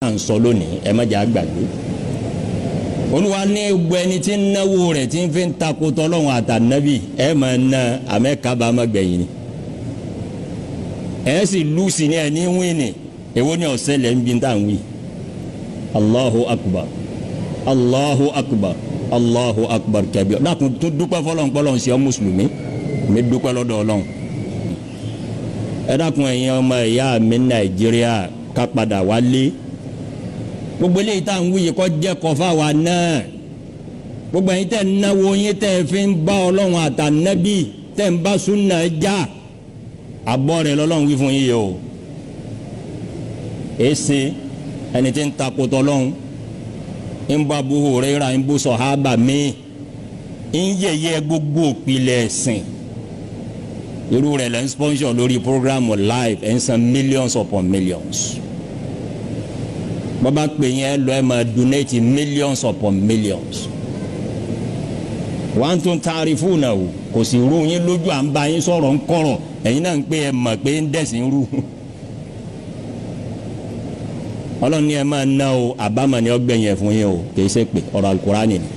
à ń sọ lónìí ẹ má jẹ́ àgbàgbé olúwa ní gbogbo ẹni tí ń náwó rẹ̀ tí ń fi ń takò tọ́lọ́hún àtànábì ẹ máa ná àmẹ́kábà má gbẹ̀yìn ni ẹ sì lù sí ní ẹni wíìnì èwo ni ọ̀sẹ̀ lẹ́ ń bí tá à ń wí allahu akbar allahu akbar allahu akbar kẹbi dákun tó dúpẹ́ fọlọ́n pọ́lọ́n sí ọ mùsùlùmí mi dúpẹ́ lọ́dọ̀ ọlọ́run ẹ dákun ẹ̀yin ọmọ ìyá mi nàìjíríà ká padà wálé gbogbo eléyìí tá à ń wúyè kọ́ jẹ́ kọfà wa náà gbogbo ẹ̀yin tẹ́ ń náwó yín tẹ́ fi ń bá ọlọ́run àtànẹ́bí tẹ́ ń bá súnà já abọ́ rẹ̀ lọ́lọ́run wí fún yín yìí o èsì ẹni tí ń takòtò ọlọ́run ń bá Abu Hurairah ń bú sọ̀hábà míì ń yẹ̀yẹ́ gbogbo òpìlẹ̀ ẹ̀sìn irú rẹ̀ lẹ́ ń sponsor lórí program live ẹ̀ ń san millions upon millions bọ́bá pè yẹn lọ ẹ̀ máa donate millions upon millions wọ́n tún taari fún náà o kò sì rú yín lójú à ń bá yín sọ̀rọ̀ ń kọ̀rọ̀ ẹ̀yin náà ń pè ẹ̀ mọ̀ pé ń dẹ̀sìn rú ọlọ́run ní ẹ máa ná o àbámọ̀ ni ọgbẹ̀yìn ẹ̀ fún yín o kì í ṣe pé ọ̀rọ̀ alukurani ni.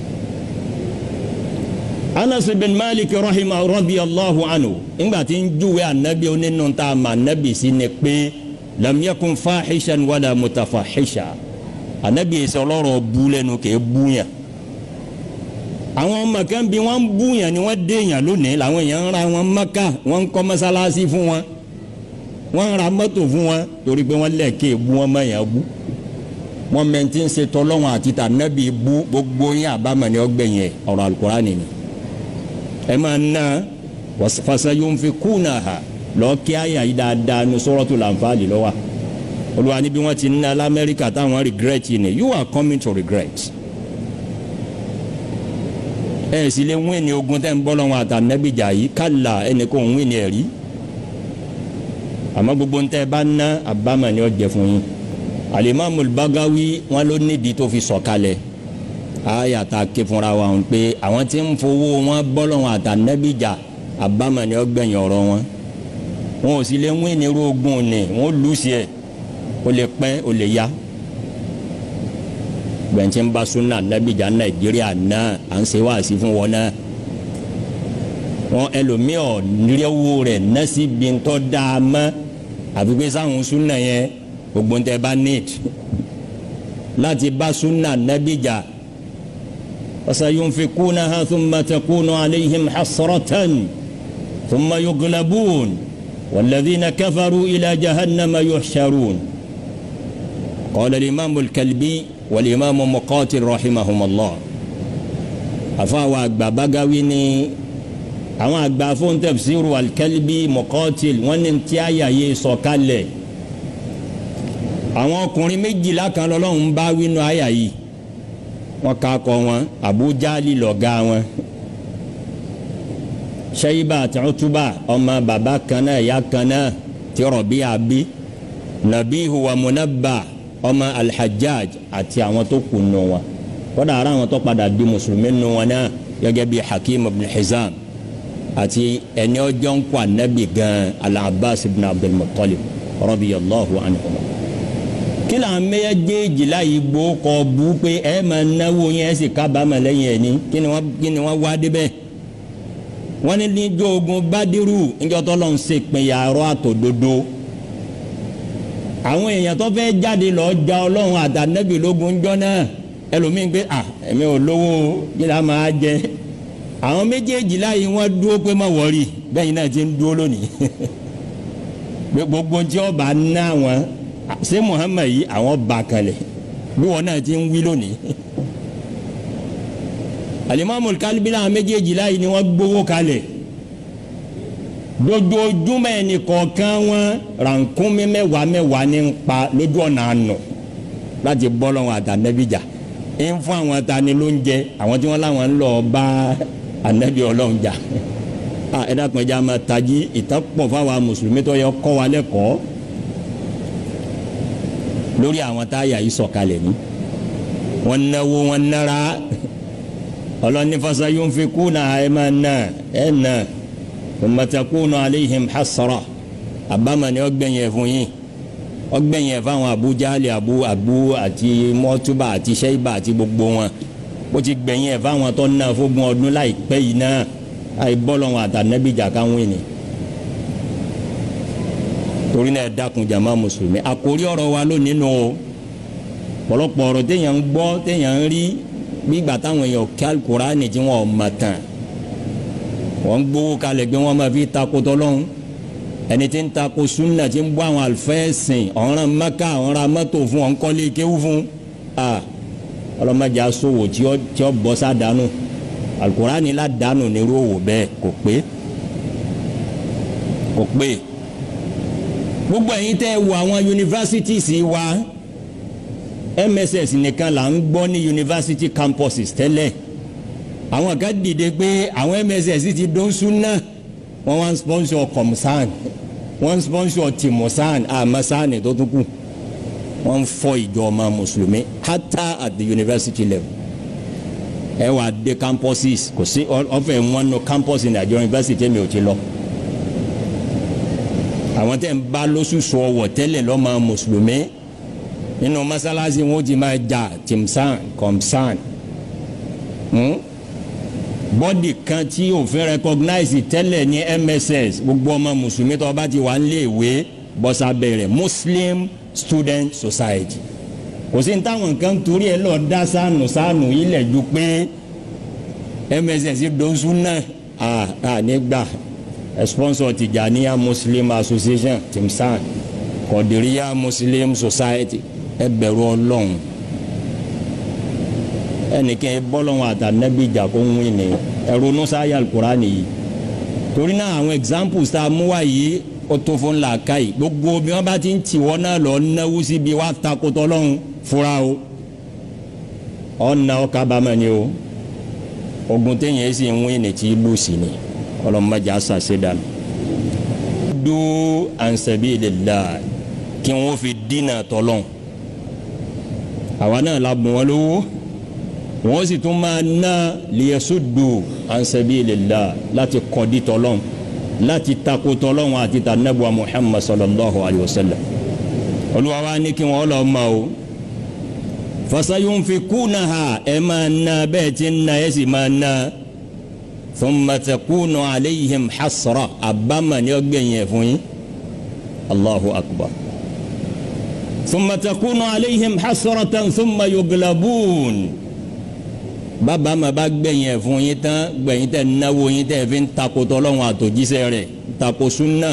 anas bin malik rahima radiyallahu anhu ńgbà tí ń júwe anabi onínú tá a ma anabi sí ni pé lam yakun fahishan wala mutafahisha anabi ẹsẹ ọlọ́rọ̀ bú lẹ́nu kì í búyàn àwọn ọmọ kan bí wọ́n ń búyàn ni wọ́n déyàn lónìí làwọn èèyàn ń ra wọn maka wọ́n ń kọ́ mọ́sálásí fún wọn wọ́n ra mọ́tò fún wọn torí pé wọ́n lẹ́ẹ̀kẹ́ bú wọn mọ̀ yẹn bú wọ́n mẹ́ntì ń ṣe tọ́lọ́wọ́n àti tànàbí bú gbogbo yín àbámọ̀ ni ọgbẹ̀yìn ẹ̀ ọ̀rọ̀ alukurani ni ẹ máa ná fasa yóò fi kúnà ha lọ kí àyà yìí dáadáa ní Suratul Anfal lọ́wọ́ olùwà níbi wọ́n ti ná lamẹ́ríkà táwọn regret yìí ni you are coming to regret ẹ sì lè wín ní ogun tẹ́ ń bọ́ lọ́wọ́ àtànàbíjà yìí kálá ẹnì kò ń wín ní ẹ̀rí àmọ́ gbogbo ntẹ bá ná àbámọ̀ ni ó jẹ fún yín alimami Bagawi wọn ló nídìí tó fi sọ̀kalẹ̀ àyà tá a ké fúnra wa hàn pé àwọn tí ń fowó wọn bọ́lọ̀ wọn àtànẹ́bíjà àbámọ̀ ni ó gbẹ̀yìn ọ̀rọ̀ wọn wọn ò sì lè wín ní irú ogun ni wọn lù sí ẹ̀ ó lè pẹ́ ó lè ya gbẹ̀ntì ń bá súnà nẹ́bíjà Nàìjíríà náà à ń ṣe wáàsí fún wọn náà wọn ẹlòmíọ nílẹ̀wò rẹ̀ nẹ́sí bíntọ́ dáa mọ́ àfi pé sáwọn súnà yẹn gbogbo ń tẹ́ bá need láti bá súnà nẹ́bíjà fasayunfikunaha thumma takunu alayhim hasratan thumma yughlabun walladhina kafaru ila jahannama yuhsharun qala al-imamu al-kalbi wal-imamu muqatil rahimahumullah àfàwọn àgbà Bagawi ni àwọn àgbà fún tafsiru al-kalbi muqatil wọn ní tí àyà yé sọ̀kalẹ̀ àwọn ọkùnrin méjìlá kan lọ́lọ́run bá wínú àyà yìí wọn ká kọ wọn Abu Jali lọ̀gá wọn Shayba àti Utuba ọmọ bàbá kan náà ìyá kan náà tí Rabi'a bí Nabihu wa Munabba ọmọ al-Hajjaj àti àwọn tó kù nù wọn kódà ara àwọn tó padà di mùsùlùmí nù wọn náà gẹ́gẹ́ bí Hakim ibn Hizam àti ẹni ọjọ́ ń kó anabi gan al-Abbas ibn Abdul Muttalib radiyallahu anhuma. kí là ń méjèèjì láyé gbó kọ bú pé ẹ máa náwó yẹn ẹ sì kábàámọ̀ lẹ́yìn ẹ̀ ní kí ni wọ́n kí ni wọ́n wá débẹ̀. wọ́n ní níjọ́ ogun Bádírù níjọ́ tó lọ́n ṣe pinya ọ̀rọ̀ àtòdodo. àwọn èèyàn tó fẹ́ jáde lọ́ọ́ ja ọlọ́run àtànẹ́bì lógun jọ náà ẹlòmíín pé à ẹ̀mí ò lówó kí là máa jẹ àwọn méjèèjì láyé wọn dúró pé má wọrí bẹ́ẹ̀ náà ti ń dúró lónìí gbogbo tí ọba ná wọn ṣé Muhammad yìí àwọn bá kalẹ̀ bí wọn náà ti ń wí lónìí alimami kalibi làwọn méjèèjì láyé ni wọn gbowó kalẹ̀ dojoojúmọ́ ẹni kọ̀ọ̀kan wọn rànkúnmí mẹ́wàá mẹ́wàá ní ń pa lójú ọ̀nà àná láti bọ́ lọ́wọ́ àtànẹ́bíjà ń fún àwọn tani ló ń jẹ àwọn tí wọ́n láwọn ń lọ bá anabi Ọlọ́run jà a ẹ dákun ẹjẹ a máa tají ìtàn pọ̀ fáwọn mùsùlùmí tó yẹ kọ́ wa lẹ́kọ̀ọ́ lórí àwọn táyà yìí sọ̀kalẹ̀ ní wọ́n náwó wọ́n nára ọlọ́ni fasa yunfikuna ẹ máa ná ẹ ná thumma takunu alayhim hasra àbámọ̀ ni ó gbẹ̀yìn fún yín ọgbẹ̀yìn ẹ̀ fáwọn Abu Jahali abu abu àti mọ́túbà àti sẹ́yìbà àti gbogbo wọn bó ti gbẹ̀yìn ẹ̀ fáwọn tó ná fógun ọdún láìpẹ́ yìí náà àìbọ́lọ̀ wọn àtànẹ́bìjà káwọn ènìyàn torí náà dákun jama mùsùlùmí àkórí ọ̀rọ̀ wa lónìí nù o pọ̀lọpọ̀ ọ̀rọ̀ téèyàn ń gbọ́ téèyàn ń rí gbígbà táwọn èèyàn kí alukurani tí wọn ò mọ̀ tán wọ́n ń gbowó kalẹ̀ gbé wọn máa fi takò tọ́lọ́hún ẹni tí ń takò sunna tí ń bọ́ àwọn àlùfẹ́ẹ̀sìn ọ̀ràn mẹ́ka ọ̀ràn mọ́tò fún ọ̀nkọ́lé kéwú fún a ọlọ́mọdé aṣọwò tí ó tí ó bọ́ sádànù alukurani ládànù nírú òwò bẹ́ẹ̀ kò pé kò pé gbogbo ẹ̀yin tẹ́ wo àwọn universities wa mss nìkan là ń gbọ́ ní university campuses tẹ́lẹ̀ àwọn kan dìde pé àwọn mss ti dún súnà wọ́n wá ń sponsor comsan wọ́n ń sponsor timosan amasan tó tún kù wọ́n ń fọ́ ìjọ ọmọ mùsùlùmí hata at the university level ẹ wà dé campuses kò sí ọ̀fẹ́ wọn nù campus ní àjọ university mi ò ti lọ àwọn tẹ̀ ń bá lóṣooṣù ọwọ́ tẹ́lẹ̀ lọ́mọ mùsùlùmí nínú masalasi wọn ti máa jà tìmsán kọmsán bọ́dì kan tí òfin recognize tẹ́lẹ̀ ní mss gbogbo ọmọ mùsùlùmí tó bá ti wà nílé ìwé bọ́sà bẹ̀rẹ̀ muslim student society kò sí ní táwọn kan torí ẹ lọ dá sànù sànù ilẹ̀ ju pé mss dọ́sùn náà à nígbà sponsor tijaniya muslim association timsan kọdiriya muslim society ẹ bẹ̀rù Ọlọ́run ẹnìkan ẹ bọlọrun àtànẹbí ìjà kó ń wí ni ẹrù nusaya alukurani yìí torí náà àwọn examples tá a mú wá yìí ó tó fún làákà yìí gbogbo bí wọn bá ti ń tì wọn náà lọ náwó síbi wá takotọ lọhùn fúra o ọ̀nà ọ̀kábàámọ̀ ni o ogun téèyàn sì ń wí ni tí lù sí ni ọlọmọdé asase dànù. du ansabilillah kí wọn fi dínà tọlọ́n àwa náà la bùn wọn lówó wọn sì tún máa ná liyasuddu ansabilillah láti kọ́dí tọlọ́n láti tako tọlọ́n àti tànàbùwà muhammad sallallahu alayhi wa sallam olúwa wa ní kí wọn lọ ma o fasayunfikunaha ẹ máa ná bẹ́ẹ̀ tí ń ná ẹ sì máa ná thumma takunu alayhim hasra abama ni ó gbẹ̀yìn ẹ̀ fún yín allahu akbar thumma takunu alayhim hasratan thumma yuglabun bàbá ma bá gbẹ̀yìn ẹ̀ fún yín tán gbẹ̀yìn tẹ̀ náwó yín tẹ̀ fi ń takotọ́ ọlọ́run àtòjíṣẹ́ rẹ̀ tako sunna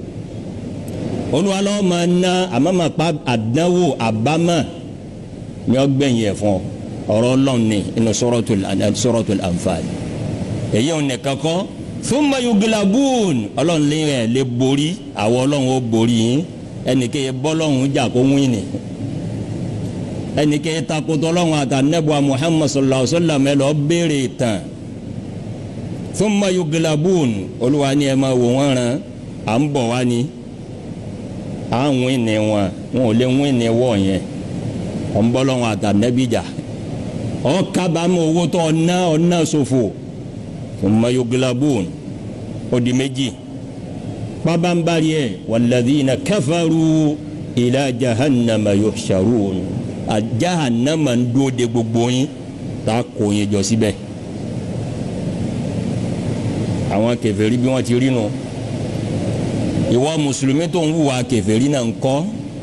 olùwàlọ́ ma ná àmọ́ ma pa àdánwò àbámà ni ó gbẹ̀yìn ẹ̀ fún ọ̀rọ̀ ọlọ́run ní inú suratul anfal èyí ò nìkan kọ́ thumma yuglabun ọlọ́run lé ẹ̀ lè borí àwọn ọlọ́run ó borí yín ẹnìkéye bọ́lọ́run jà kó wín ni ẹnìkéye takotọ́ ọlọ́run àtànẹ́bùa muhammad sallallahu alayhi wa sallam ẹ lọ béèrè tán thumma yuglabun olúwa ni ẹ máa wò wọ́n rán à ń bọ̀ wá ni à ń wín ni wọn wọn ò lè wín ni wọ̀ yẹn ọ̀ ń bọ́lọ́run àtànẹ́bì jà ọ̀ kábàámọ̀ owó tó ọ̀nà ọ̀nà ṣòfò thumma yuglabun ó di méjì pabambari ẹ walladhina kafaru ila jahannama yuhsharun a jahannama ń dúró de gbogbo yín tá a kó yín jọ síbẹ̀ àwọn kèfèrí bí wọ́n ti rí nu ìwọ mùsùlùmí tó ń hùwà kèfèrí náà ń kọ́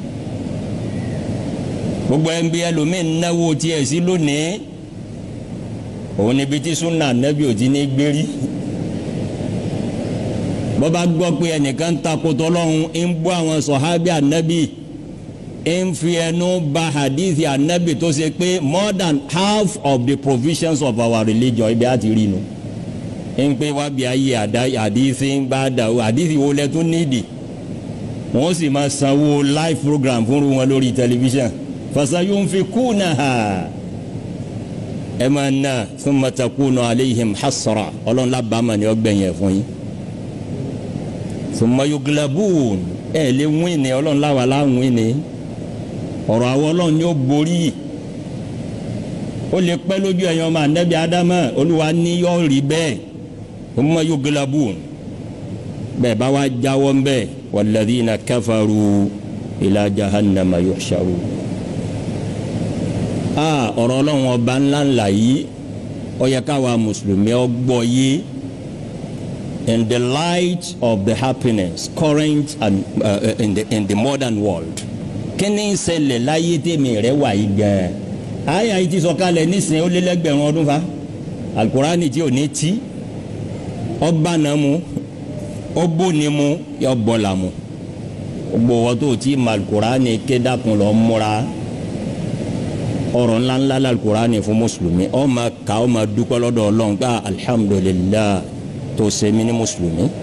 gbogbo ẹ̀ ń bí ẹlòmíín náwó tiẹ̀ sí lónìí òun níbi tí súnà nẹ́bí ò ti ní gbérí bọ́ba gbọ́ pé ẹnìkan ń takotọ́ lọ́hùn ń bọ́ àwọn sọ̀hábì ànábì ń fi ẹnu ba hadithi ànábì tó ṣe pé more than half of the provisions of our religion ibi àti rí nu ń pé wá bí ayé hadithi ń bá dà o hadithi wo lẹ tún nídìí wọ́n sì máa sanwó live program fún wọn lórí tẹlifíṣàn fasayunfikunaha ẹ máa ná thumma takunu alayhim hasra ọlọ́run lábàámà ni ó gbẹ̀yìn ẹ̀ fún yín thumma yuglabun ẹ lè wín ni ọlọ́run láwa láwìn ni ọ̀rọ̀ àwọn ọlọ́run ni ó borí ó lè pẹ́ lójú ẹ̀yàn ọmọ anabi adama olúwa ní yọ rí bẹ́ẹ̀ thumma yuglabun bẹ́ẹ̀ bá wá jáwọ́ ń bẹ́ẹ̀ walladhina kafaru ila jahannama yuhsharu. a ọ̀rọ̀ ọlọ́run ọba ńlá ńlá yìí ó yẹ káwa mùsùlùmí ọ gbọ́ yìí in the light of the happiness current and uh, in the in the modern world kí ni ń ṣẹlẹ̀ láyé tèmi rẹ̀ wà yìí gan-an àyà yìí ti sọ kalẹ̀ nísìnyí ó lé lẹ́gbẹ̀rún ọdún fa alukurani tí ò ní tí ọba náà mu ọbọ ni mu yọ bọlá mu gbogbo wọn tó ti ma alukurani kédàkùn lọ múra ọ̀rọ̀ ńláńlá la alukurani fún mùsùlùmí ọ ma kà ọ ma dúpẹ́ lọ́dọ̀ Ọlọ́run ká alihamudulilayi tó ṣe mí ní mùsùlùmí